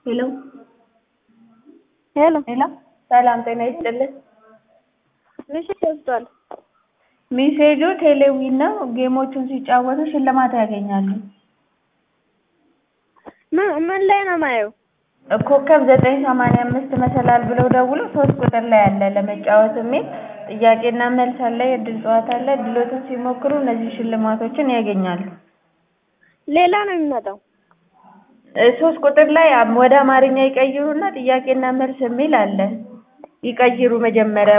ሄሎ ሄሎ ሄሎ ሰላም ጤና ይስጥልን። ምሽት ወስዷል። ሜሴጁ ቴሌዊን ነው። ጌሞቹን ሲጫወቱ ሽልማት ያገኛሉ። ምን ምን ላይ ነው ማየው? ኮከብ ዘጠኝ ሰማንያ አምስት መሰላል ብለው ደውለው ሶስት ቁጥር ላይ አለ ለመጫወት የሚል ጥያቄና መልስ አለ፣ የእድል ጨዋታ አለ። እድሎትን ሲሞክሩ እነዚህ ሽልማቶችን ያገኛሉ። ሌላ ነው የሚመጣው። እ ሶስት ቁጥር ላይ አም- ወደ አማርኛ ይቀይሩና ጥያቄና መልስ የሚል አለ። ይቀይሩ መጀመሪያ